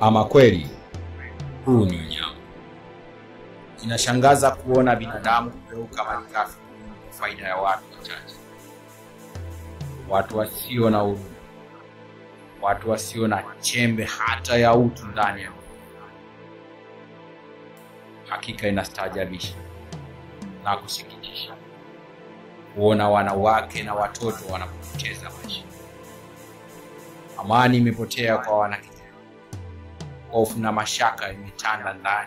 Ama kweli huu ni unyama. Inashangaza kuona binadamu kugeuka malighafi kwa faida ya watu wachache, watu wasio na huruma, watu wasio na chembe hata ya utu ndani ya moyo. Hakika inastaajabisha na kusikitisha kuona wanawake na watoto wanapoteza maisha. Amani imepotea kwa wanakijiji, hofu na mashaka imetanda ndani.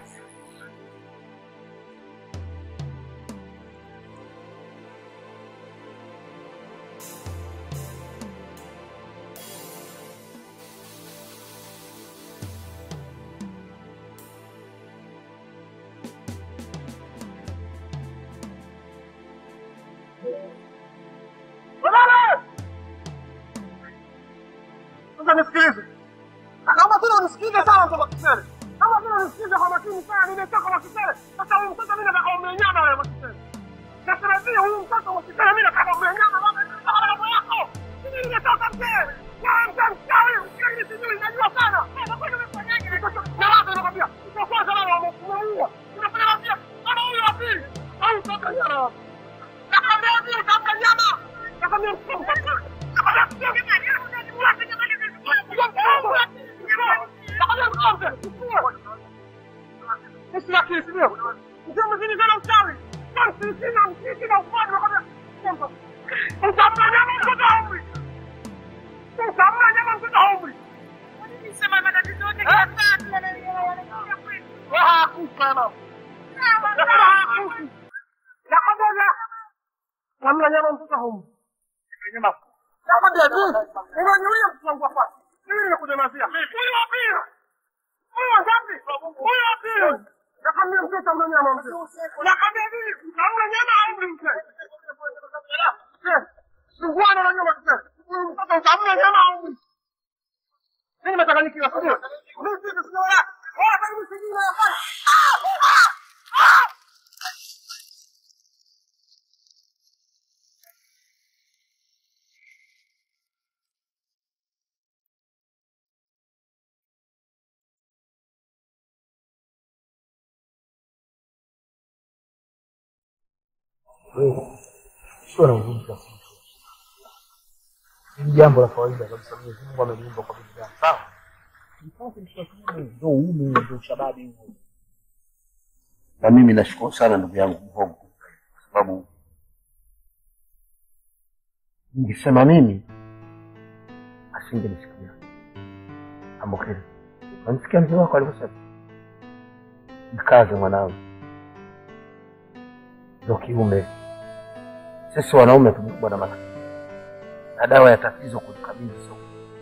Sasa nisikilize. Naomba tena unisikilize sana mtoto Kisere. Naomba tena unisikilize kwa makini sana. Nimetoka kwa Kisere. Sasa huyu mtoto mimi nataka umenyama wewe kwa Kisere. Nasema vile huyu mtoto wa Kisere mimi nataka umenyama wewe kwa mambo yako. Mimi nimetoka Kisere. Na mtu mchawi, mchawi sijui najua sana. Na kwa nini umefanyaje? Na wapi nakwambia? Kwa kwanza leo umemuua. Unafanya wapi? Kama huyu wa pili. Au mtoto nyama. Nakwambia vile kama nyama. Nakwambia mtoto. Namna nyama mtoto haumwi. Nyama Nakwambia hivi, unaniulia mtoto wangu hapa. Mimi nimekunyamazia. Huyu wa pili. Huyu wa ngapi? Huyu wa pili. Nakwambia mtoto hamna nyama mtoto. Nakwambia hivi, hamna nyama au mtoto. Sungwana na nyama mtoto. Huyu mtoto hamna nyama au mtoto. Mimi nimechanganyikiwa sio? Mimi sisi sio la. Wala karibu sijui na hapa. sio na huzuni kiasi hicho. Ni jambo la kawaida kabisa. Mwenyezi Mungu ameniumba kwa binadamu, sawa? Mpate mtoto wa kiume, ndio uume, ndio ushababi huo. Na mimi nashukuru sana ndugu yangu Mhogo, kwa sababu ningesema mimi asingenisikia. Ambokile, unamsikia mzee wako alivyosema? Mkaze mwanangu, ndio kiume. Sisi wanaume tumekuwa na matatizo, na dawa ya tatizo kulikabili sio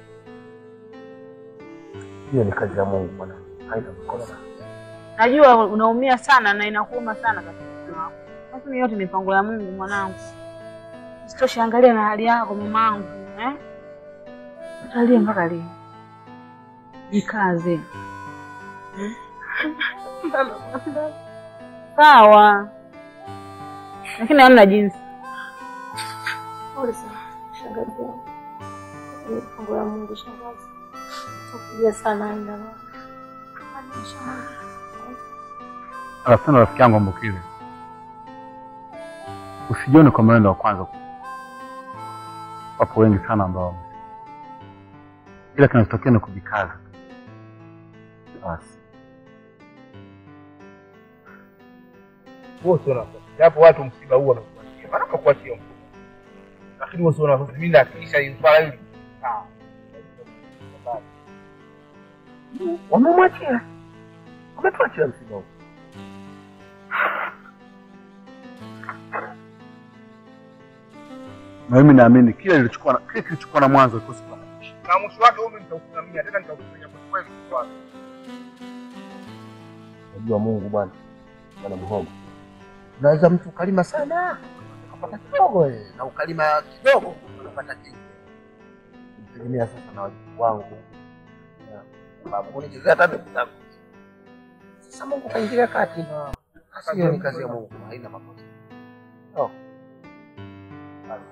hiyo. Ni kazi ya Mungu mwanangu, haina mkono Najua unaumia sana na inakuuma sana katika moyo wako, lakini yote ni mipango ya Mungu mwanangu. Usitoshe, angalia na hali yako mamangu, eh? Utalia mpaka lini? Jikaze. Hmm? Sawa, lakini hamna jinsi. Pole sana shangazi yangu. Ni mambo ya Mungu shangazi. Takuja sana aina na. Alafu tena rafiki yangu Ambokile, usijione kwa maneno wa kwanza. Wapo wengi sana ambao wame- ila kinachotokea ni kujikaza basi. Wewe sio nafasi. Japo watu msiba huo wanakuachia. Maana kuachia mtu. Lakini wewe sio nafasi. Mimi nahakikisha hili swala hili. Sawa. wamemwachia, wametuachia msiba huu. Na mimi naamini kile kilichokuwa na kile kilichokuwa na mwanzo kikosi kwa Na mwisho wake wewe nitausimamia tena nitakusimamia kwa kweli kwa kweli. Unajua Mungu bwana, bwana Mhogo, unaweza mtu ukalima sana ukapata kidogo eh, na ukalima kidogo ukapata kingi. Tegemea sasa na wajibu wangu Na sababu unichezea hata ndugu zangu. Sasa Mungu kaingilia kati na Sasa hiyo ni kazi ya Mungu, haina makosa. Oh. Basi.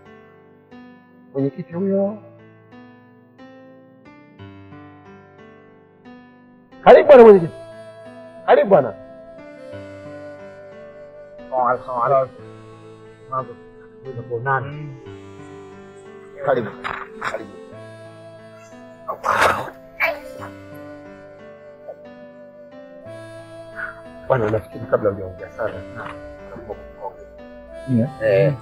Mwenyekiti huyo Karibu bwana mwenyekiti. Karibu bwana. Karibu. Karibu. Bwana, nafikiri kabla hujaongea sana naomba kukuongea. Eh.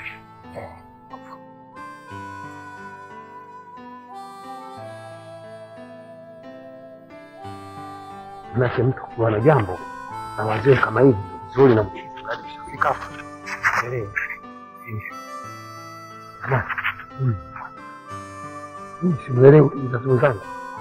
Manake mtu kuwa na jambo na wazee kama hivi vizuri na mkisi hadi ushafika hapo. Endelee. Ama, hmm. Mimi simuelewi mzazi wenzangu.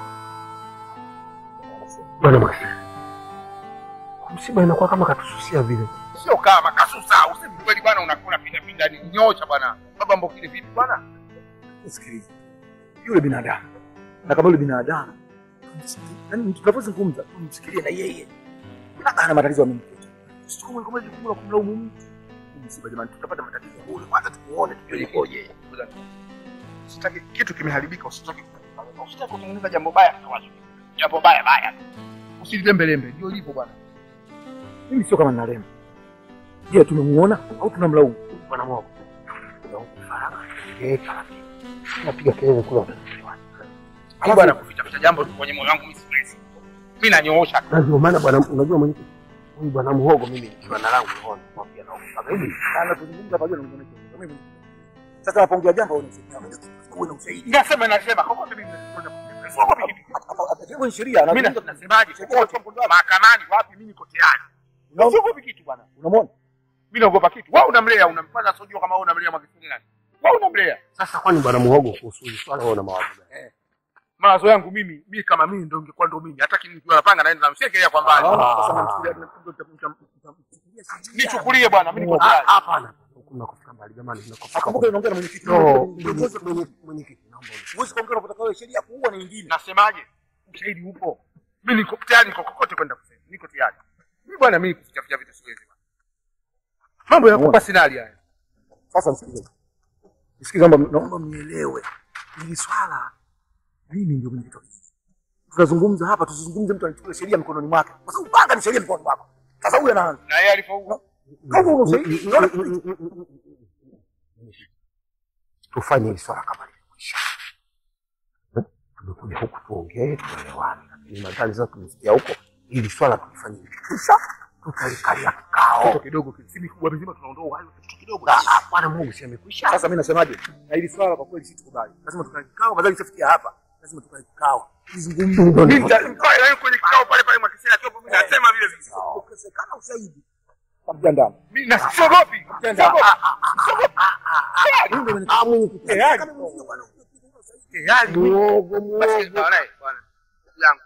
Bwana Maxi. Msiba inakuwa kama katususia vile. Sio kama kasusa, usemi kweli bwana, unakula pinda pinda ni nyosha bwana. Baba mbokile vipi bwana? Sikiliza, yule binadamu na kama yule binadamu yani, tunapozungumza tumsikilie na yeye, labda ana matatizo amemkuta, usichukue kama jukumu la kumlaumu mtu. Msiba jamani, tutapata matatizo bure. Kwanza tumuone tujue ikoje. Usitaki kitu kimeharibika, usitaki usitaki kutengeneza jambo baya kwa watu. Jambo baya baya. Usililembe lembe, ndio hivyo bwana. Mimi sio kama ninalema. Je, tumemuona au tunamlaumu? Bwana Mungu. Faraka. Eh, taratibu. Napiga kelele kula. Alafu bwana kuficha ficha jambo kwenye moyo wangu mimi siwezi. Mimi nanyoosha tu. Na ndio maana bwana, unajua mwenyekiti, huyu bwana Muhogo mimi nikiwa na langu naona mwambia na mpaka hivi. Sana tuzungumza pamoja na mzee wetu. Sasa napoongea jambo uwe na ushahidi. Nasema nasema kokote mimi Hapo ni sheria. mimi nasemaje? Kokote mahakamani wapi mimi niko tayari. Usiogopi kitu bwana. Unamwona? Mimi naogopa kitu. Wewe unamlea, unampanda sojua kama wewe unamlea Magufuli nani? Wewe unamlea. Sasa kwani bwana Muhogo kuhusu hili swala wewe una mawazo gani? Mawazo yangu mimi, mimi kama mimi ndio ingekuwa ndio mimi. Hata nikiwa napanga naenda namshekelea kwa mbali. Sasa namchukulia Nichukulie bwana, mimi niko Ah, tayari. Hapana. Kuna kufika mbali jamani, tunakofika. Akumbuka unaongea na mwenyekiti. No, Mwenyekiti mwenye- mwenyekiti naomba Huwezi kuongea unapotaka wewe sheria kuua ni nyingine. Nasemaje? Ushahidi upo. Mimi niko tayari, niko kokote kwenda kusema. Niko tayari. Mimi bwana, mimi kuficha ficha vitu siwezi. bwana. Mambo ya kupa sinali haya. Sasa msikilize. Msikilize naomba naomba mnielewe. Hili swala mimi ndio mwenyekiti. wa kijiji. Tunazungumza hapa tusizungumze mtu anachukua sheria mikononi mwake. Kwa sababu panga ni sheria mikononi mwako. Sasa huyu anaanza. Na yeye alifaulu. Kama una ushahidi, unaona tufanye hili swala kama limekwisha. Eh, Tumekuja huku tuongee, tuelewane, lakini nadhani sasa tumefikia huko, ili swala tulifanye likikwisha, tutalikalia kikao. Kitu kidogo, si mikubwa mizima tunaondoa uhai, kitu kidogo. Ah, ah, Bwana Mungu si amekwisha. Sasa mimi nasemaje? Na hili swala kwa kweli situkubali. Lazima tukae kikao, badala isafikia hapa. Lazima tukae kikao. Tuzungumze. Mimi nitakaa na kwenye kikao pale pale Mwakisela akiwa mimi nasema vile vile. Ukosekana ushahidi. Kamjandani. Mimi na siogopi. Siogopi. Ah, mwenyekiti. Tayari. Tayari. Muogo, Basi muogo. bwana, bwana. Yangu.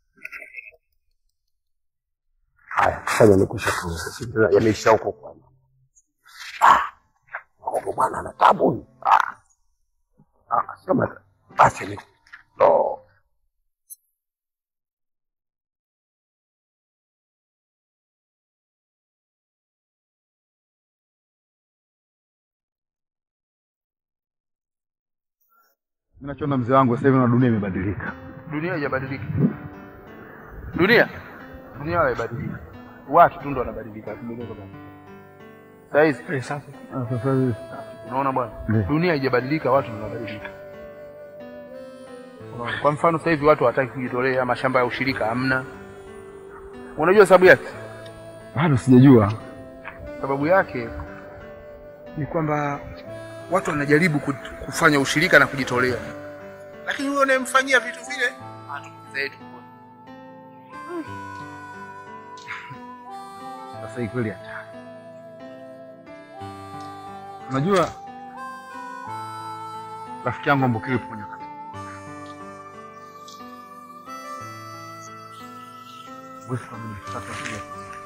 Haya, sasa yamekwisha tu. Sisi tena yameisha huko kwanza. Ah, muogo bwana ana tabu huyu. Ah, ah, sema basi ni no. Mimi nachoona mzee wangu sasa hivi na dunia imebadilika. Dunia haijabadilika. Dunia dunia haibadiliki. Watu tu ndo wanabadilika. Tumegeuka bwana. Sasa hizi Sasa hivi unaona bwana, Ndiyo. dunia haijabadilika, watu ndo wanabadilika. Unaona? Kwa mfano sasa hivi watu hawataki kujitolea, mashamba ya ushirika hamna. Unajua sababu yake? bado sijajua. Sababu yake ni kwamba watu wanajaribu ku- kufanya ushirika na kujitolea, lakini huyo unayemfanyia vitu vile hatukuza yetu. Sasa hii kweli hatari. Unajua rafiki yangu Ambokile yupo kwenye wakati. Huwezi kuamini sasa kile.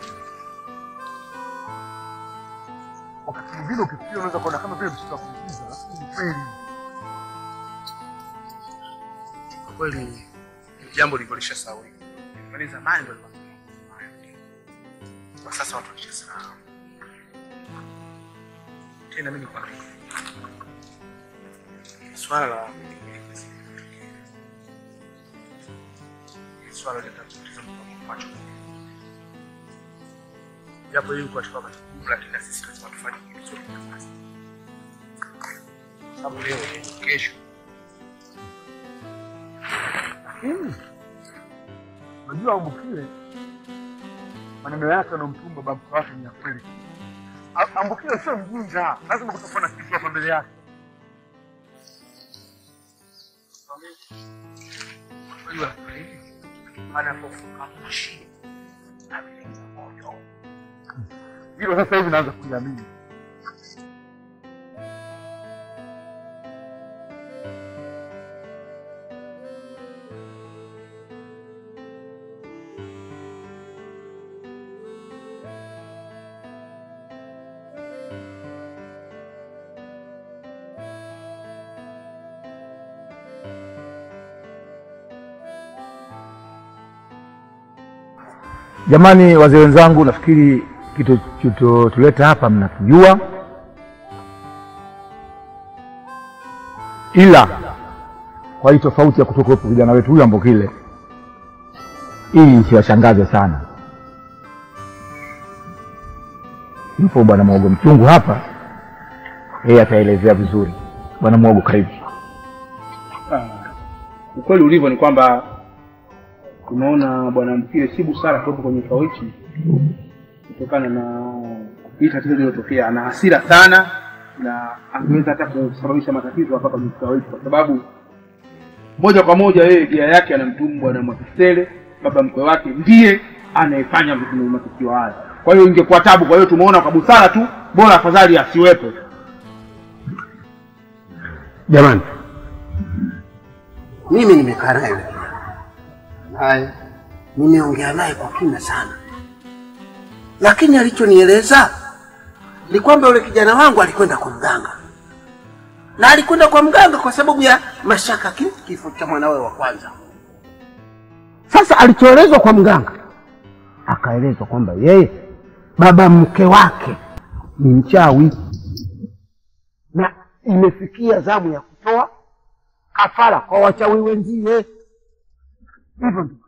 Wakati mwingine ukifikiria unaweza kuona kama vile mtoto wa kuigiza, lakini ni kweli. Kwa kweli ni jambo lilikuwa sawa. Bali zamani ndio lilikuwa. Kwa sasa watu walishasahau. Tena mimi kwa swala la swala litatuliza macho japo hili kwa sababu jukumu, lakini na sisi lazima tufanye kitu chote nafasi, sababu leo kesho Unajua Ambukile maneno yake anamtumba baba mkwe wake ni ya kweli. A- Ambukile sio mjinga, lazima kutakuwa na kitu hapa mbele yake. unajua anapofuka moshi ameleta moto. Hilo sasa hivi naanza kuliamini. Jamani, wazee wenzangu, nafikiri kitu tuleta hapa mnakijua, ila kwa hii tofauti ya kutokuwepo kijana wetu huyu Ambokile, hii isiwashangaze sana. Yupo bwana Mwogo Mchungu hapa, yeye ataelezea vizuri. Bwana Mwogo, karibu. Ukweli ulivyo ni kwamba tumeona bwana Mbukile si busara kuwepo kwenye kikao hichi kutokana na hii tatizo lililotokea. Ana hasira sana na angeweza hata kusababisha matatizo hapa kwenye kikao hichi, kwa sababu moja kwa moja yeye gia yake anamtumu bwana Mwakisele, baba mkwe wake, ndiye anayefanya vitu na matukio haya. Kwa hiyo ingekuwa tabu. Kwa hiyo tumeona kwa busara tu, bora afadhali asiwepo. Jamani, mimi nimekaa naye yule kijana, naye nimeongea naye kwa kina sana, lakini alichonieleza ni kwamba yule kijana wangu alikwenda kwa mganga, na alikwenda kwa mganga kwa sababu ya mashaka ki- kifo cha mwanawe wa kwanza. Sasa alichoelezwa kwa mganga, akaelezwa kwamba yeye baba mke wake ni mchawi na imefikia zamu ya kutoa kafara kwa wachawi wenzie. Hivyo ndivyo.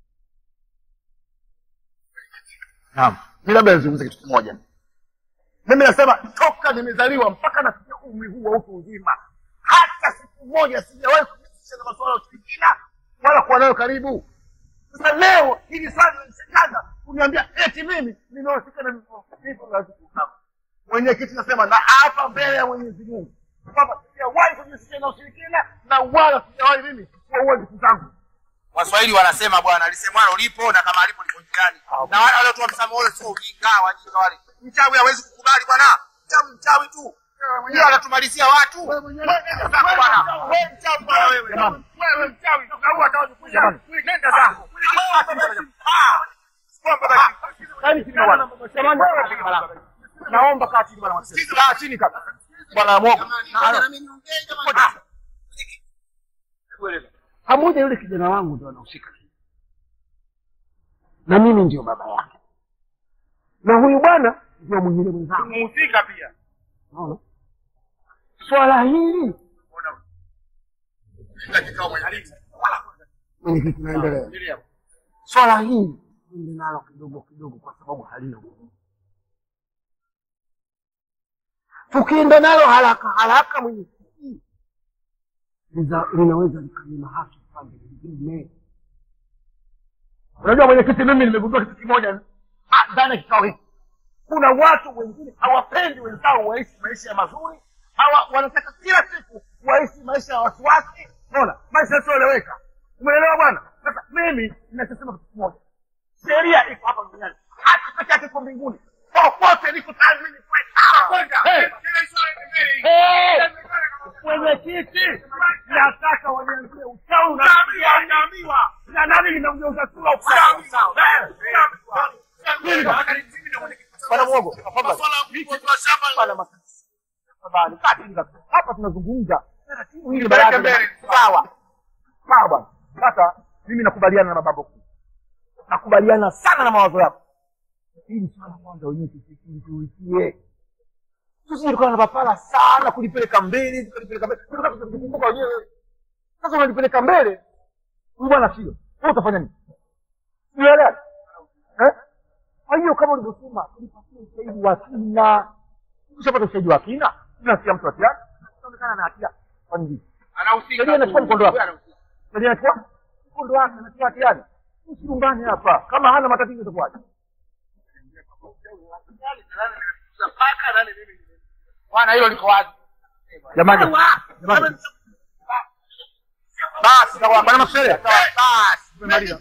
Naam, mi labda nizungumze kitu kimoja. Mimi nasema toka nimezaliwa mpaka nafikia umri huu wa utu uzima, hata siku moja sijawahi kujihusisha na masuala ya ushirikina wala kuwa nayo karibu. Sasa leo hili swali linanishangaza kuniambia eti mimi nimehusika na vifo vya watu kama. Mwenyekiti nasema na hapa mbele ya Mwenyezi Mungu kwamba sijawahi kujihusisha na ushirikina na wala sijawahi mimi kuwaua ndugu zangu. Waswahili wanasema bwana, alisemwalo lipo na kama alipo lipo njiani. Na wale waliotoa msamaha ule sio ujinga, wajinga wale. Mchawi hawezi kukubali bwana, mchawi mchawi tu. Yeye anatumalizia watu. Wewe nenda zako bwana. Wewe mchawi bwana wewe. Wewe mchawi, au atawajikuja. Nenda zako. Ah. Kwamba basi. Yaani chini bwana. Jamani, naomba kaa chini bwana Mwakisele. Kaa chini kabisa. Bwana Mwogo. Na mimi niongee jamani. Pamoja yule kijana wangu ndio anahusika, na mimi ndio baba yake, na huyu bwana ndio mwingine mwenzangu. Mhusika pia. Unaona? Swala hili mwenyekiti, naendelea. Swala hili ende nalo kidogo kidogo, kwa sababu halina nguvu. Tukienda nalo haraka haraka, mwenyekiti, liza- linaweza likanyima haki pande nyingine. Unajua mwenyekiti, mimi nimegundua kitu kimoja ah, ndani ya kikao hiki. Kuna watu wengine hawapendi wenzao waishi maisha ya mazuri, hawa wanataka kila siku waishi maisha ya wasiwasi, unaona, maisha yasiyoeleweka. Umeelewa bwana? Sasa mimi ninachosema kitu kimoja, sheria iko hapa duniani, haki peke yake iko mbinguni. Popote niko tayari mimi kwenda. Hey! Hey! Mwenyekiti, nataka wanianzie uchawi unaambiwa na nani linamgeuza sura uchawi. Bwana Mwogo, tafadhali. Bwana Makasi, tafadhali, kaa chini kabisa. Hapa tunazungumza taratibu hili baraza mbele. sawa sawa bwana. Sasa mimi nakubaliana na mababu kuu, nakubaliana sana na mawazo yako. Hili swala kwanza wenyewe tushughulikie, tusije tukawa na papara sana kulipeleka mbele, tukalipeleka mbele, tukakumbuka wenyewe. Sasa unalipeleka mbele, huyu bwana sio wewe, utafanya nini? Unaelewa? Eh? Kwa hiyo kama ulivyosema, tulipatia ushahidi wa kina. Ukishapata ushahidi wa kina, tunasia mtu hatiani, anaonekana na hatia. Kwa nini? Anahusika. Sheria inachukua mkondo wake. Anahusika. Sheria inachukua mkondo wake, anatia hatiani. Usilumbane hapa. Kama hana matatizo itakuwaje? Bwana hilo liko wazi. Jamani. Jamani. Basi sawa, bwana Maksele. Basi, tumemaliza.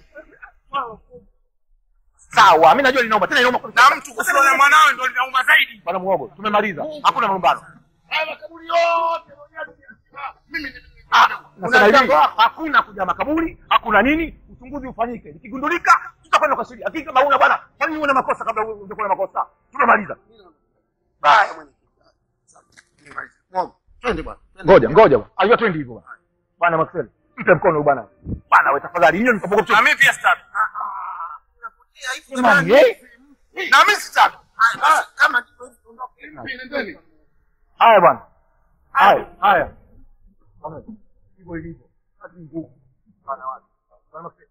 Sawa, mimi najua linauma tena linauma Na mtu kufiwa na mwanawe ndo linauma zaidi. bwana Muhogo. Tumemaliza. Hakuna malumbano. Haya makaburi yote mimi Nasema hivi, hakuna kuja makaburi, hakuna nini, uchunguzi ufanyike. Ikigundulika tutakwenda kwa sheria. Lakini kama una bwana, kwa nini una makosa kabla ungekuwa na makosa? Tumemaliza. haya mwenye. Mungu, twende bwana. Ngoja, ngoja bwana. Ayua twende hivyo bwana. Bwana Maxwell, mpe mkono huyu bwana. Bwana wewe tafadhali, nyinyi mkapoka Na mimi pia sitaki. Jamani, eh? Na mimi sitaki. Haya basi, kama ndivyo hivyo, ondoke. Nendeni. Haya bwana. Haya, haya. Bwana, hivyo ilivyo. Hadi nguvu. Bwana watu. Bwana Maxwell.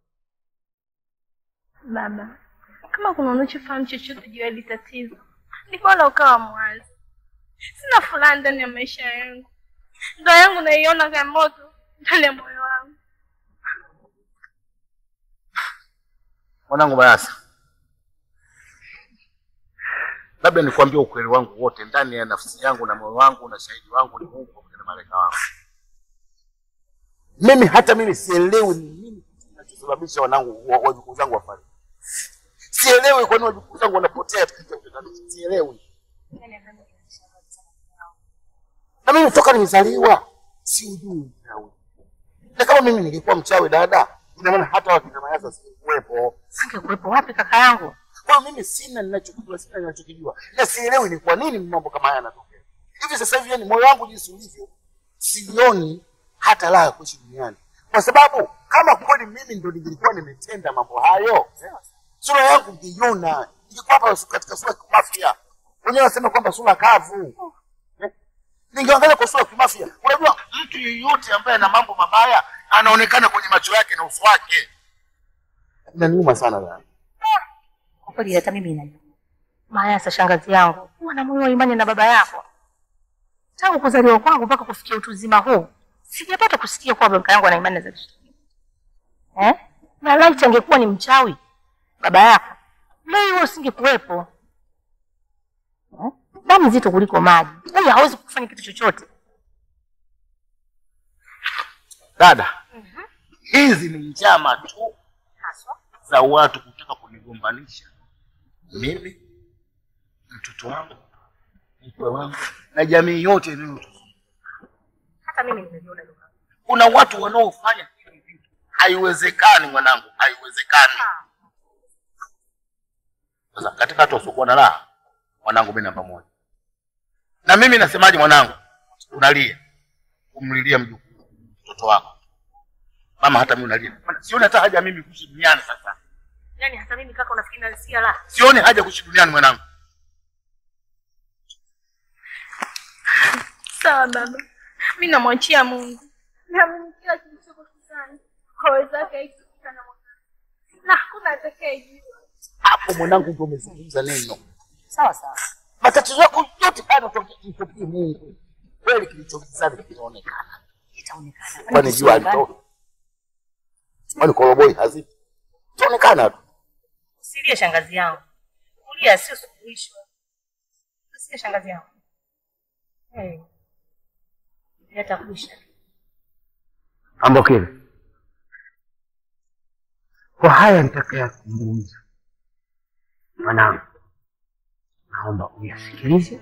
Baba, kama kuna unachofahamu chochote juu ya hili tatizo, ni bora ukawa mwazi. Sina furaha ndani ya maisha yangu, ndoa yangu naiona kama moto ndani ya moyo wangu. Mwanangu Mayasa, labda nikwambie ukweli wangu wote ndani ya nafsi yangu na moyo wangu na shahidi wangu ni Mungu pamoja na malaika wangu. Mimi hata mimi sielewi ni nini kinachosababisha wanangu wa- wajukuu zangu wafariki. Sielewi kwa nini wajukuu zangu wanapotea katika utatanisho. Sielewi. Na mimi toka nimezaliwa siujui uchawi. Na kama mimi ningekuwa mchawi dada, ina maana hata wakina Mayasa singekuwepo. Singekuwepo wapi kaka yangu? Kwa hiyo mimi sina ninachokijua, sina ninachokijua, na sielewi ni kwa nini mambo kama haya yanatokea hivi sasa hivi. Yani moyo wangu jinsi ulivyo, sioni hata raha ya kuishi duniani, kwa sababu kama kweli mimi ndo nilikuwa nimetenda mambo hayo, sura yangu ngeiona, ningekuwa hapa katika sura ya kimafia. Wenyewe wanasema kwamba sura kavu Eh? ningeangalia kwa sura ya kimafia. Unajua, mtu yeyote ambaye ana mambo mabaya anaonekana kwenye macho yake na uso wake. Inaniuma sana dada. Kwa kweli hata mimi najua. Mayasa shangazi yangu, huwa na moyo wa imani na baba yako. Tangu kuzaliwa kwangu mpaka kufikia utu uzima huu, sijapata kusikia kuwa baba yangu ana imani za kitu. Eh? Na laiti angekuwa ni mchawi baba yako, leo wewe usingekuwepo. Eh? Damu nzito kuliko maji. Huyu hawezi kufanya kitu chochote. Dada, hizi ni njama tu za watu kutaka kunigombanisha mimi, mtoto wangu, mkwe wangu na jamii yote inayotuzunguka. Hata mimi nimeviona hilo. Kuna watu wanaofanya hivi vitu. Haiwezekani mwanangu, haiwezekani. Sasa katika watu wasiokuwa na raha, mwanangu, mimi namba moja. Na mimi nasemaje, mwanangu, unalia kumlilia mjukuu, mtoto wako, mama, hata mimi unalia. Maana Sioni hata haja mimi kuishi duniani sasa, Yaani hata mimi kaka unafikiri nalisikia la? sioni haja kuishi duniani mwanangu. Sawa baba, mi namwachia Mungu. Naamini kila kilichoko kizani kwa uwezo wake haikifika na mwanadamu, na hakuna atakayejua. Hapo mwanangu, ndio umezungumza neno. Sawa sawa. Matatizo yako yote haya yanatokea Mungu. Kweli kilichokizani kitaonekana, Itaonekana. kwani jua alitoka, kwani koroboi hazipo, itaonekana tu. Usilie shangazi yangu. Kulia sio suluhisho. Usilie shangazi yangu. Eh. Yatakuisha. Ambokile, kwa haya nitakayazungumza, mwanangu, naomba uyasikilize,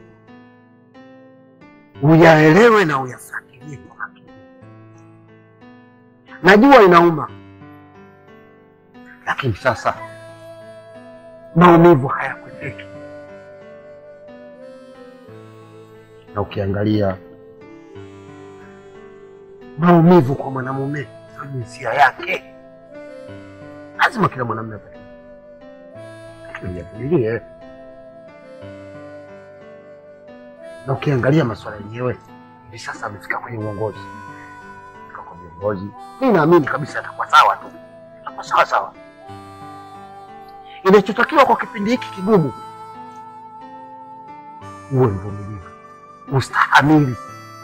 uyaelewe na uyafuatilie kwa makini. Najua inauma, lakini sasa maumivu hayakwepeki, na ukiangalia maumivu kwa mwanamume na jinsia yake, lazima kila mwanamume apate. Tuyavumilie. Na ukiangalia masuala yenyewe hivi sasa amefika kwenye uongozi, fika kwa viongozi, mi naamini kabisa atakuwa sawa tu, atakuwa sawa sawa. Kinachotakiwa kwa kipindi hiki kigumu, uwe mvumilivu, ustahamili,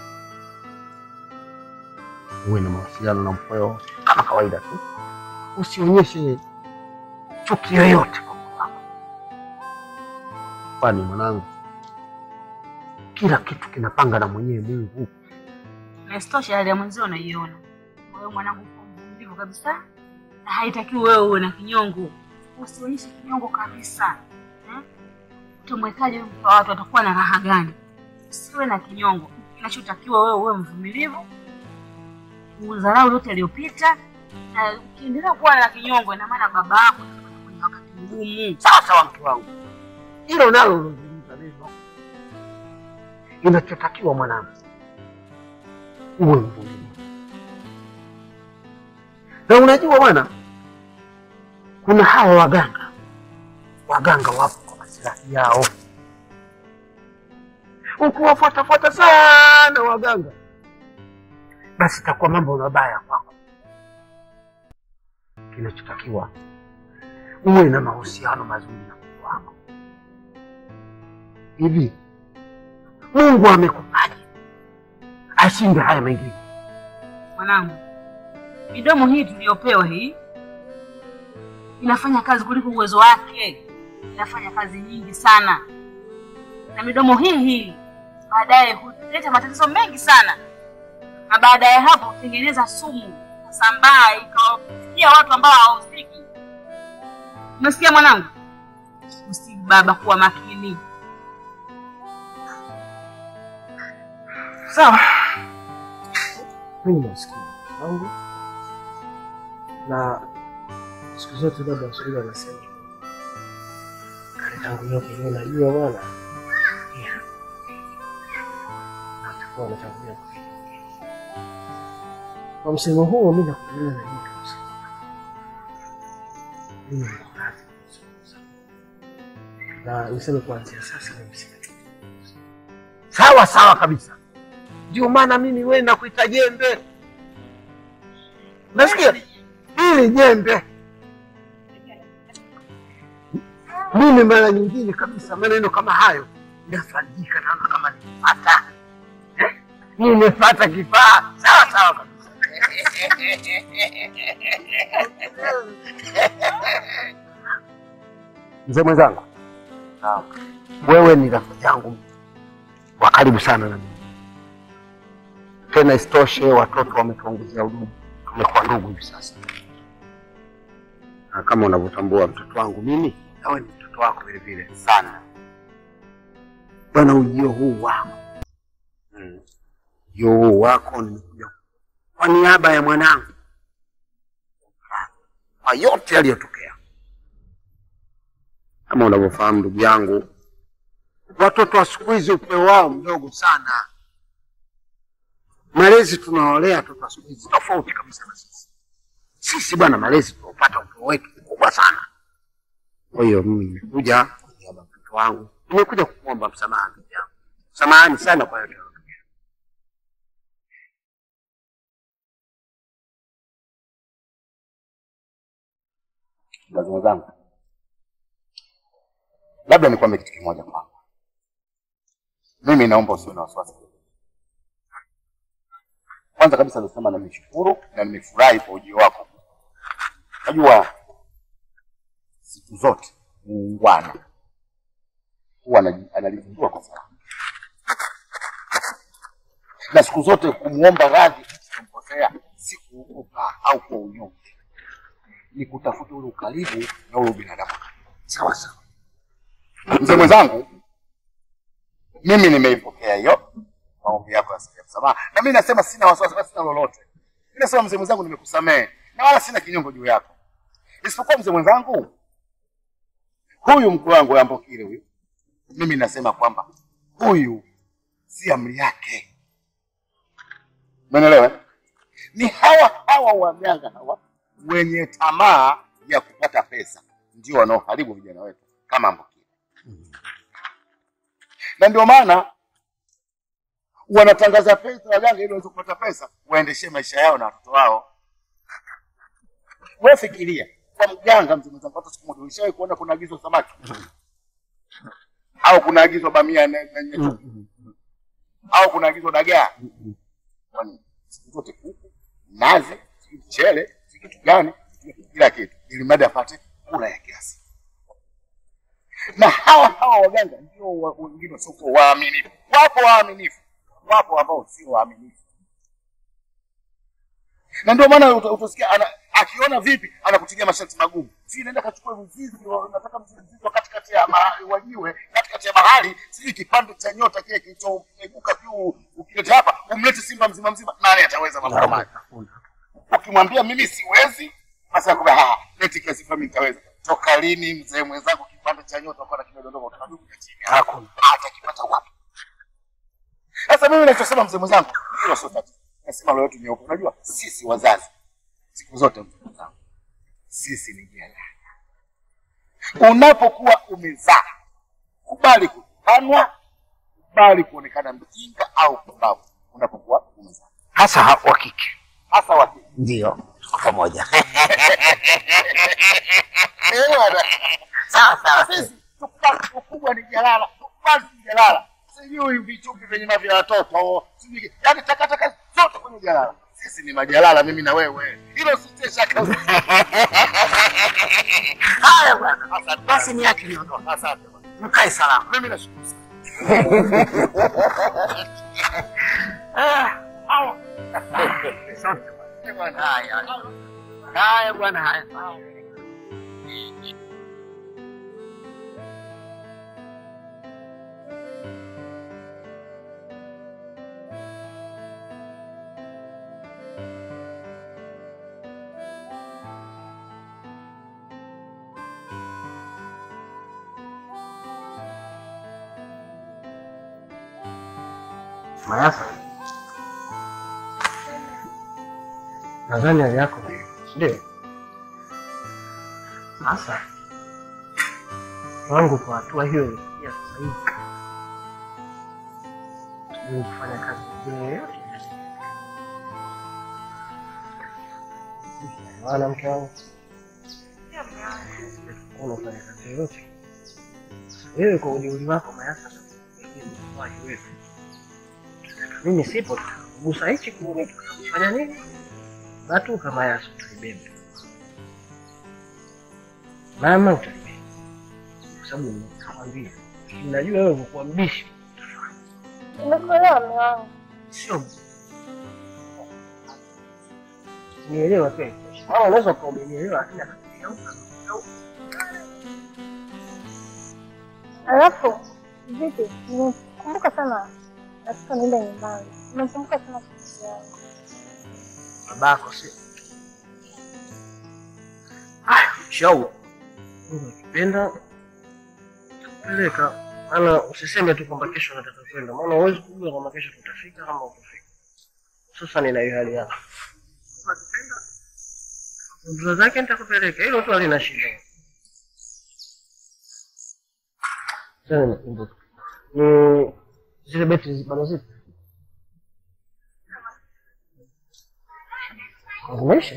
uwe na mawasiliano na mkweo kama kawaida tu, usionyeshe chuki yoyote kwa mke wako, kwani mwanangu, kila kitu kinapanga na mwenyewe Mungu. Na isitoshe hali ya mwenzio unaiona. Kwa hiyo mwanangu, uko mvumilivu kabisa, na haitakiwi wewe uwe na kinyongo. Usionyeshe kinyongo kabisa eh? Utamwekaje mke wa watu, atakuwa na raha gani? Usiwe na kinyongo. Kinachotakiwa wewe uwe mvumilivu, udharau yote aliyopita, na ukiendelea kuwa na kinyongo, ina maana baba yako atakuwa kwenye wakati mgumu. Sawa sawa, mke wangu, hilo nalo ulozungumza neno. Inachotakiwa mwanangu, uwe mvumilivu. Na unajua bwana, kuna hawa waganga, waganga wapo kwa maslahi yao. Ukiwafuatafuata sana waganga, basi itakuwa mambo mabaya kwako. Kinachotakiwa uwe na mahusiano mazuri na Mungu wako. Hivi Mungu amekupaje ashinde haya mengine? Mwanangu, midomo hii tuliyopewa hii inafanya kazi kuliko uwezo wake, inafanya kazi nyingi sana, na midomo hii hii baadaye huleta matatizo mengi sana, na baada ya hapo hutengeneza sumu ikasambaa ikawafikia watu ambao hawahusiki. Umesikia mwanangu? Usi baba, kuwa makini. Sawa, mimi nasikia wangu na siku zote baba Waswahili wanasema kale tangu nyoke ndio najua bwana, Yeah. Na utakuwa unatangulia kufika. Kwa msemo huo mimi nakuelewa na hii kabisa. Mimi niko radhi kuzungumza. na niseme kuanzia sasa mimi sina sawa sawa kabisa. Ndio maana mimi wewe nakuita jembe, nasikia hili jembe. Mimi mara nyingine kabisa maneno kama hayo nafarijika, naona kama nimepata eh, nimepata kifaa. Sawa sawa kabisa. Mzee mwenzangu, wewe ni rafiki yangu wa karibu sana na mimi. Tena isitoshe watoto wametuongezea udugu, tumekuwa ndugu hivi sasa, na kama unavyotambua mtoto wangu mimi, nawe ni mtoto wako vile vile sana. Bwana, ujio huu wako mm. ujio huu wako nimekuja kwa niaba ya mwanangu, kwa yote yaliyotokea. Kama unavyofahamu ndugu yangu, watoto wa siku hizi upeo wao mdogo sana. Malezi tunawalea watoto wa siku hizi tofauti kabisa na sisi. Sisi bwana, malezi tunaopata upeo wetu mkubwa sana. Kwa hiyo mimi nimekuja kwa niaba ya mtoto wangu, nimekuja kukuomba msamaha ndugu yangu, samahani sana kwa yote yaliyotokea. Lazima zangu, labda nikwambie kitu kimoja kwako. Mimi naomba usiwe na wasiwasi. Kwanza kabisa nasema na nimeshukuru na nimefurahi kwa ujio wako. Najua siku zote muungwana huwa anaji- analizindua kwa sababu na siku zote kumwomba radhi kumkosea si kuupa au kwa unyonge, ni kutafuta ule ukaribu na ule binadamu. Sawa sawa, mzee mwenzangu, mimi nimeipokea hiyo maombi yako ya ya msamaha, na mimi nasema sina wasiwasi, wala sina lolote. Mimi nasema mzee mwenzangu, nimekusamehe na wala sina kinyongo juu yako, isipokuwa mzee mwenzangu, huyu mkwe wangu Ambokile huyu, mimi nasema kwamba huyu si amri yake, umeelewa? Ni hawa hawa waganga hawa wenye tamaa ya kupata pesa ndio wanaoharibu vijana wetu kama Ambokile, na ndio maana wanatangaza pesa waganga ili waweze kupata pesa waendeshe maisha yao na watoto wao. Wewe fikiria, kwa mganga mzee mwenzangu, hata siku moja ulishawahi kuona kuna agizwa samaki au kuna agizwa bamia na, na nyeto au kuna agizwa dagaa? Kwani siku zote kuku, nazi, sijui mchele, sijui kitu gani, sijui kila kitu, ili mradi apate kula ya kiasi. Na hawa hawa waganga ndio wa- wengine wasiokuwa waaminifu. Wapo waaminifu, wapo ambao sio waaminifu na ndio maana uta- utasikia ana, akiona vipi anakutilia masharti magumu, si nenda kachukua mzizi, wa- nataka mzizi wa katikati ya mahali wajiwe katikati ya bahari, sijui kipande cha nyota kile kilichoeguka juu, ukileta hapa umlete simba mzima mzima, nani ataweza mambo kama haya? Ukimwambia mimi siwezi, basi akwambia ah, leti kiasi fulani nitaweza. Toka lini mzee mwenzangu kipande cha nyota kwa kimedondoka kutoka juu kuja chini? Hakuna, atakipata wapi? Sasa mimi nachosema mzee mwenzangu, hilo sio tatizo. Nasema leo yetu nyeupe. Unajua sisi wazazi siku zote mzee mwenzangu, sisi ni jalala. Unapokuwa umezaa, kubali kutukanwa, kubali kuonekana mjinga au pumbavu unapokuwa umezaa, hasa ha- wa kike. hasa wa kike. Ndio, tuko pamoja. Eh, bwana. Sawa sawa. Sisi tukubali ukubwa ni jalala, tukubali ni jalala. Sijui vichupi vyenye mavya watoto, sijui yani takataka zote kwenye jalala. Sisi ni majalala, mimi na wewe, hilo sitie shaka. Haya bwana, basi ni yake niondoka. Asante bwana. Mkae salama. Mimi nashukuru sana. Ah, Haya. Asante bwana. Haya. Haya bwana, haya. Mayasa, nadhani hali yako ndio sasa wangu kwa hatua hiyo ilifikia sasa hivi ni kufanya kazi nyingine yoyote maana mke wangu unafanya kazi yoyote wewe kwa ujeuri wako Mayasa wewe mimi sipo, gusa hichi kule, fanya nini? Watu kama Yesu tuibebe mama, utalibeba kwa sababu nitakwambia, najua wewe kwa mbishi Nimekuelewa mume wangu. sio nielewa tu mama, unaweza kuwa umenielewa, lakini akakugeuka Alafu vipi, nimekumbuka sana nataka niende nyumbani. Nimekumbuka sana kitu yangu. babako, sio haya shauri Mungu akipenda takupeleka, maana usiseme tu kwamba kesho nataka kwenda, maana huwezi kujua kama kesho tutafika kama utafika. Sasa nina hiyo hali yako, akipenda ndoto zake nitakupeleka, hilo tu halina shida. Sasa nimekumbuka Mm, zile beti zi- bado zipo zimeisha.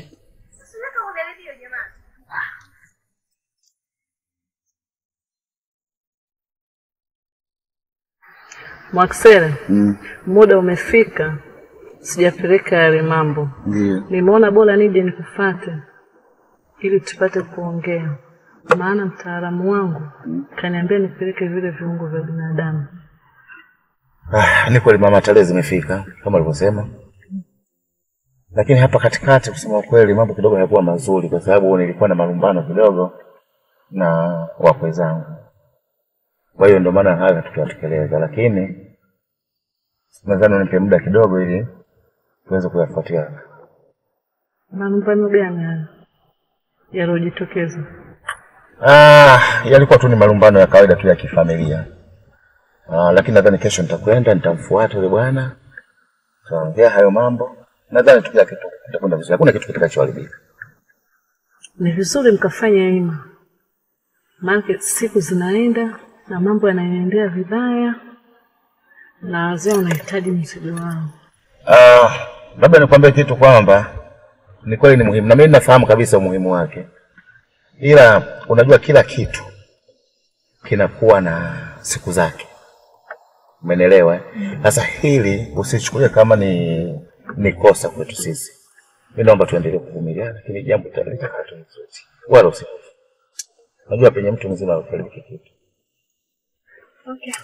Mwaksele, muda umefika, sijapeleka yale mambo. Ndio. Nimeona bora nije nikufate ili tupate kuongea, maana mtaalamu wangu kaniambia nipeleke vile viungo vya binadamu. Ah, ni kweli mama, tarehe zimefika kama ulivyosema, lakini hapa katikati, kusema ukweli, mambo kidogo hayakuwa mazuri, kwa sababu nilikuwa na malumbano kidogo na wakwe zangu. Kwa hiyo ndio maana haya tukiyatekeleza, lakini nadhani unipe muda kidogo ili tuweze kuyafuatia. Malumbano gani haya yaliyojitokeza? Ah, yalikuwa tu ni malumbano ya kawaida tu ya kifamilia. Ah, lakini nadhani kesho nitakwenda nitamfuata yule bwana, tutaongea hayo mambo. Nadhani tu kila kitu kitakwenda vizuri, hakuna kitu kitakachoharibika. Ni vizuri mkafanya hima, maana siku zinaenda na mambo yanaendelea vibaya, na wazee wanahitaji mzigo wao. Ah, labda nikwambie kitu kwamba ni kweli ni muhimu, na mimi nafahamu kabisa umuhimu wake, ila unajua kila kitu kinakuwa na siku zake, umenielewa? eh? Sasa hili usichukulie kama ni ni kosa kwetu sisi. Mimi naomba tuendelee kuvumilia, lakini jambo litaleta tu nzuri, wala usihofu. Unajua penye mtu mzima haupeleki kitu. Okay.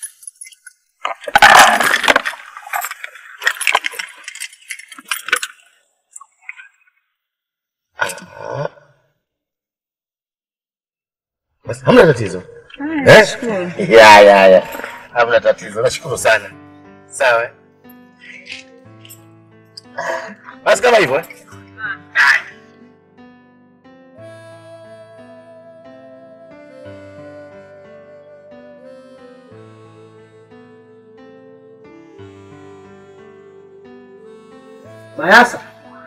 Ah. Basi hamna tatizo. Haya, Eh? nashukuru. Ya ya ya. Hamna tatizo. Nashukuru sana. Sawa. eh? Basi kama hivyo. eh? Mayasa.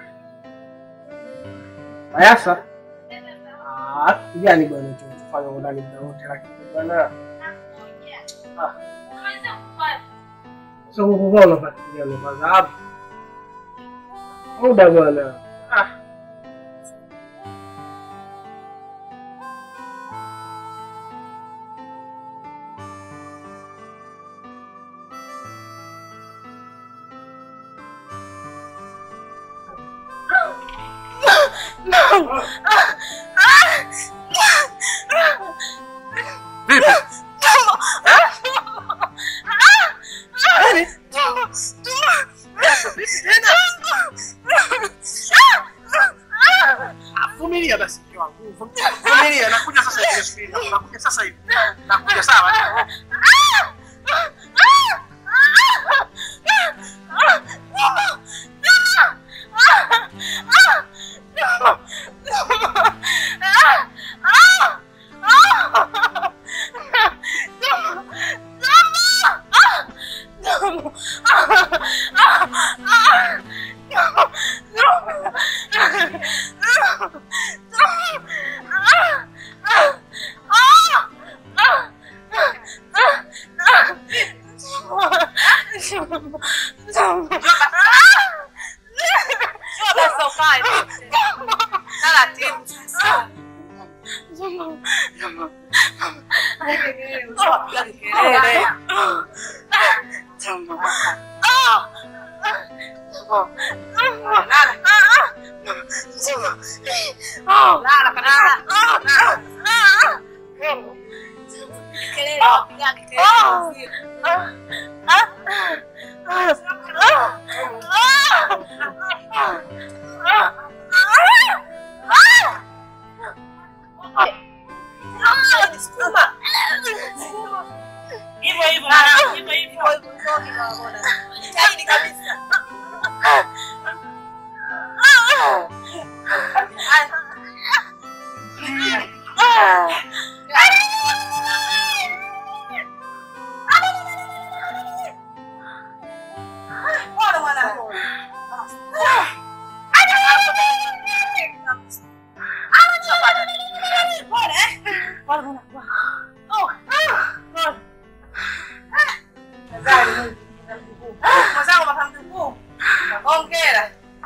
Mayasa. Ah, yani bwana tunafanya ndani muda wote lakini bwana. Ah. Sasa ngoja unafuatilia namba hapo. Muda bwana. Ah. Vumilia basi mke wangu. Vumilia, nakuja sasa hivi subiri. Nakuja sasa hivi. Nakuja sawa. Hivyo hivyo, hivyo hivyo. Jitahidi kabisa. Pole mwanangu. Pole, eh? Pole mwanangu. Oh, pole. Mwenzangu mapambo mkuu. Hongera.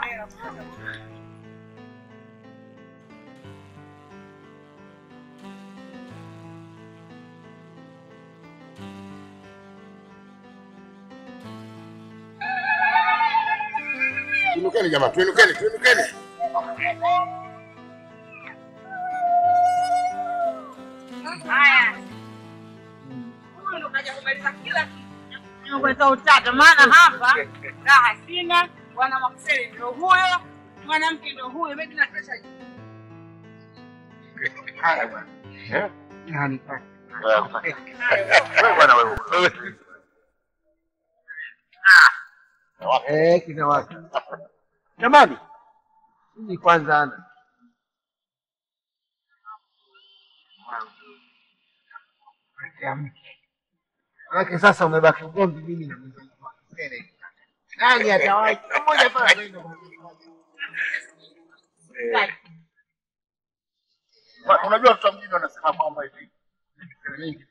Tuinukeni jamaa, tuinukeni, tuinukeni. Haya. Huyu ndo kaja kumaliza kila kitu. Kuleta utata, maana hapa raha sina, bwana Makseli ndio huyo, mwanamke ndio huyo, mimi na pesa Haya bwana. Eh? Nani Wewe bwana wewe. Eh, kina watu. Jamani, mimi kwanza ana Manake sasa umebaki ugomvi mimi na mzee wangu. Nani atawahi? Mmoja tu anaenda Wa- Unajua watu wa mjini wanasema kwamba hivi. vitu vingi.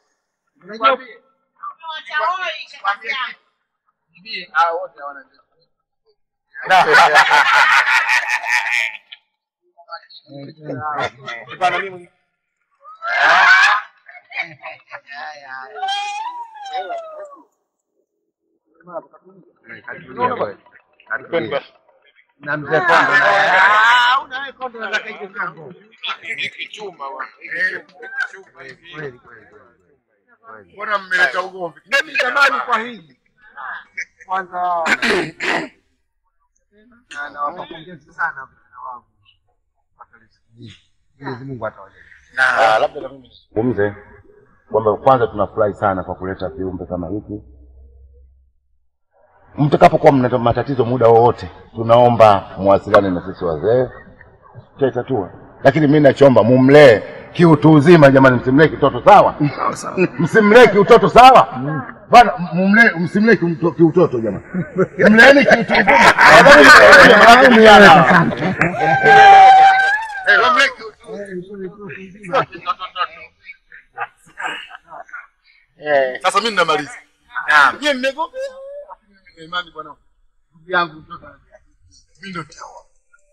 Unajua Mwambie hao wote hawana Bwana mimi na mzee Kondo Mbona mmeleta ugomvi? Mimi jamani, kwa hili kwanza na nawapa pongezi sana vijana wangu. Mwenyezi Mungu atawajalia. Ah, labda na mimi nizungumze kwamba kwanza tunafurahi sana kwa kuleta viumbe kama hiki. Mtakapokuwa mna matatizo muda wowote, tunaomba muwasiliane na sisi wazee, tutaitatua. Lakini mimi nachoomba mumlee kiutu uzima, jamani, msimlee kitoto sawa, msimlee kiutoto sawa bana, mumlee msimlee kiuto- kiutoto jamani, mleeni kiutu uzima. Eh, wamlee Sasa mimi ninamaliza. Nyie mmegombea. Nina imani bwana. Ndugu yangu mtoto. Mimi ndo nitaoa.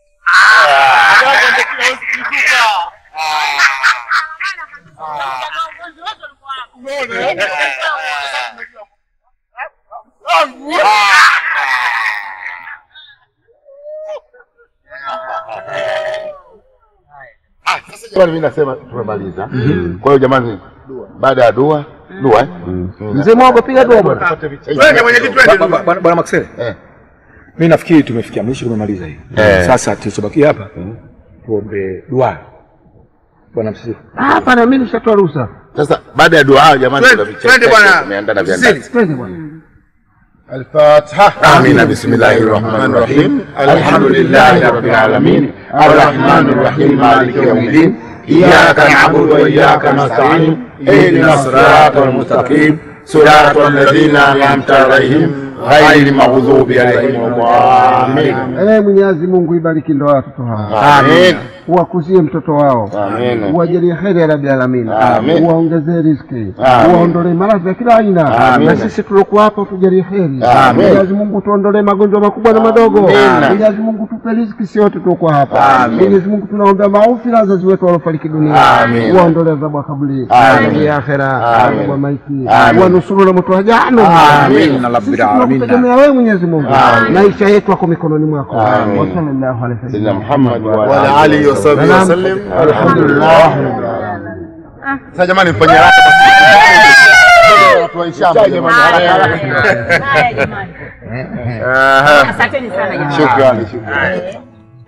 Jamani, mimi nasema tumemaliza. Kwa hiyo jamani, baada ya dua dua eh? Mzee Mwago, piga dua bwana. Twende, mwenyekiti, twende Ba- ba- dua. Bwana bwana Maxele. Mimi nafikiri tumefikia mwisho, tumemaliza hii. Eh. Sasa tulichobakia hapa tuombe dua. Bwana msifu. Hapana, mimi nishatoa ruhusa. Sasa baada ya dua hayo jamani, Twende, kuna vichekesho twende bwana. tumeandaa vya Sisi, ndani. Twende bwana. الفاتحة آمين بسم الله الرحمن الرحيم الحمد لله رب العالمين الرحمن الرحيم مالك يوم الدين إياك نعبد وإياك نستعين اهدنا الصراط المستقيم صراط الذين أنعمت عليهم غير المغضوب عليهم ولا الضالين Eh, Mwenyezi Mungu ibariki ndoa ya watoto hao. Amin. Uwakuzie mtoto wao. Amin. Uwajalie heri ya Rabbil Alamin. Amin. Uwaongezee riziki. Amin. Uwaondolee maradhi ya kila aina. Amin. Na sisi tuliokuwa hapa tujalie heri. Amin. Mwenyezi Mungu tuondolee magonjwa makubwa na madogo. Amin. Mwenyezi Mungu tupe riziki sisi wote tuliokuwa hapa. Amin. Mwenyezi Mungu tunaombea maofi na wazazi wetu waliofariki dunia. Amin. Uwaondolee adhabu ya kaburi. Amin. Adhabu ya akhera. Amin. Adhabu ya maiti. Amin. Uwanusuru na moto wa jahannam. Amin. Na rabbil Sisi alamin. tunakutegemea wewe Mwenyezi Mungu. Amin. Maisha yetu yako mikononi mwako. Amin. Wa sallallahu alaihi wasallam. سيدنا محمد وعلى آله وصحبه Naam. وسلم. Alhamdulillah. Sasa jamani mfanye haraka basi. Watu wa Ishamba jamani, haraka haraka. Haya jamani. Aha. Asanteni sana jamani. Shukrani, shukrani.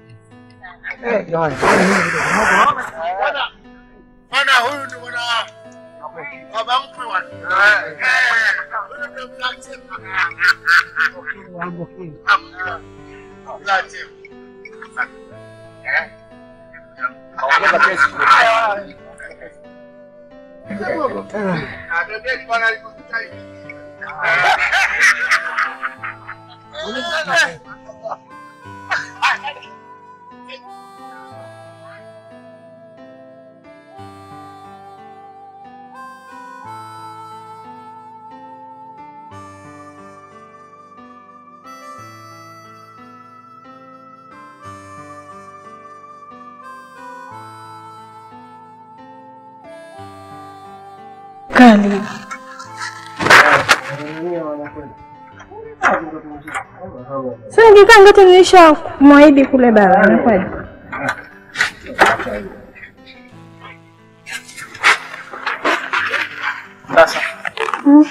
Bwana huyu ndio bwana baba mkwe wa. Eh. Huyu ndio mzazi. Mzazi. Eh? Ongeza kesi. Ah, bebeni bwana alikuta hivi. Kali. Sasa nikikaa ngati nilisha mwahidi kule baba, inakuwaje? Sasa Mm.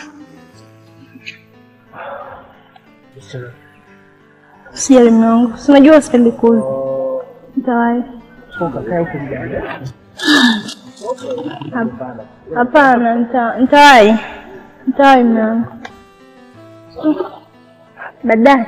Sijali mume wangu, si unajua sipendi kuuza. Nitawahi. Hap- Hapana, nita- nitawahi. Nitawahi mume wangu. Baadaye.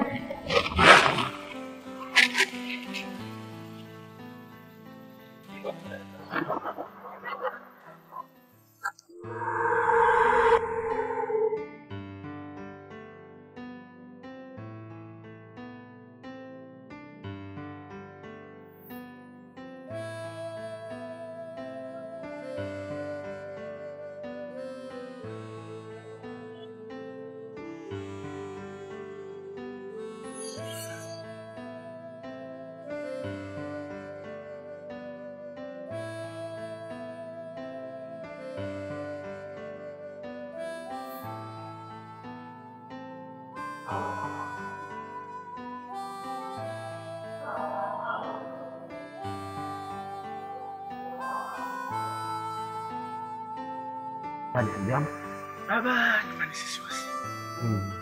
Bali hamjambo? Baba, nyumbani sisi wasi. Mm.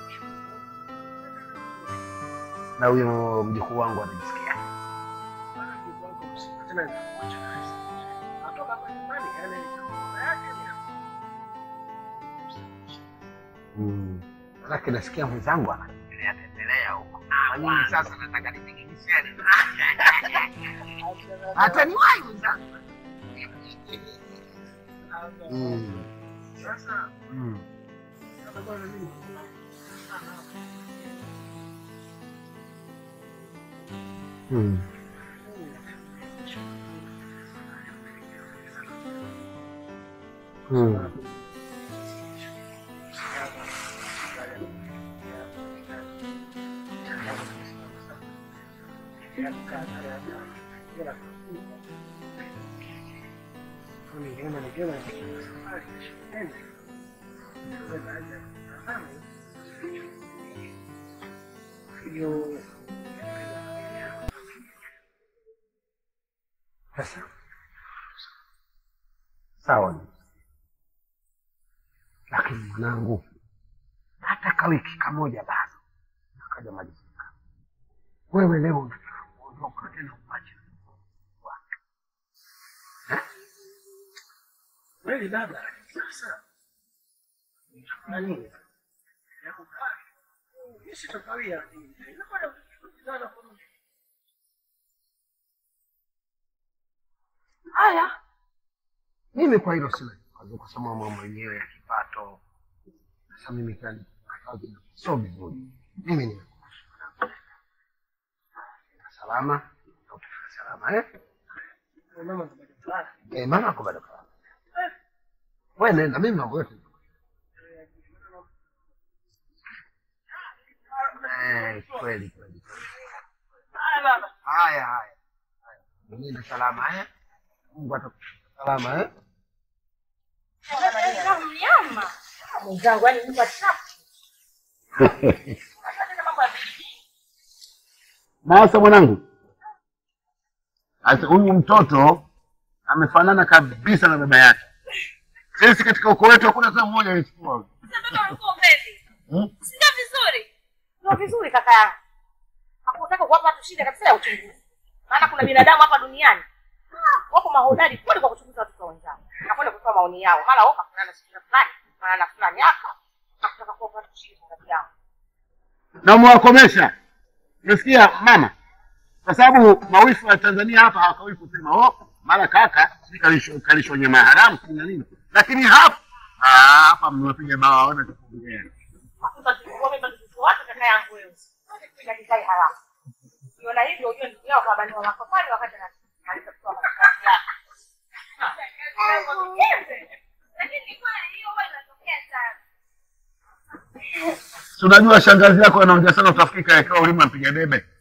Na huyo mjukuu wangu anajisikia? Tena nitakuacha kazi. Atoka hapa nyumbani kaenda nyumba yake ni Mm. Manake nasikia mwenzangu anatembelea tembelea huko. Na mimi sasa nataka nipige mishale. Hata niwahi mwenzangu. Mm. Sasa Mm. atakuwa na nini? Mm. Mm. Sasa sawa, lakini mwanangu, hata ka wiki kamoja bado nakaja malizika. Wewe leo unataka kuondoka tena uache Kweli baba, sasa na nini? Ya kukaa. Mimi sitakawia. Inakwenda kukutana kwa haya. Mimi kwa hilo sina kikwazo, kwa sababu mambo mwenyewe ya kipato. Sasa mimi kani sio vizuri. Mimi ni salama, na utafika salama eh? mama tabaki fulani. Eh, mama ako bado salama. Wewe nenda, mimi mambo yote Eh, kweli kweli. Haya baba. Haya haya. Nenda salama eh? Mungu atakushika salama eh? Mnyama mwenzangu, yani Mungu achafu. Sasa mwanangu, sasa huyu mtoto amefanana kabisa na baba yake. Sisi katika ukoo wetu hakuna hata mmoja aliyechukua huyu. Hmm? Sio vizuri. Sio vizuri kaka yangu. Hakutaka kuwapa watu shida kabisa ya uchunguzi. Maana kuna binadamu hapa duniani ah, wako mahodari kweli kwa kuchunguza watoto wenzao. Na kwenda kutoa maoni yao. Mara wao kafanana na shida fulani, kafanana na fulani hapa. Hakutaka kuwapa watu shida kati yao. na umewakomesha. Umesikia mama? Kwa sababu mawifu wa Tanzania hapa hawakawii kusema oh, mara kaka sijui kalishwa kalishwa nyama ya haramu sijui na nini, lakini hapa ah, hapa mmewapiga bawa, waona cha kuongea. Hakuna kitu mimi mtoto wake kaka yangu wewe. Kuja kikai haramu. Ukiona hivyo ujue ndugu yao kwa wa makafani wakati ana anaweza kutoa makazi yake. Lakini kwa hiyo huwa inatokea sana. Si unajua shangazi yako anaongea sana, utafikiri kaekewa ulimi mpiga debe.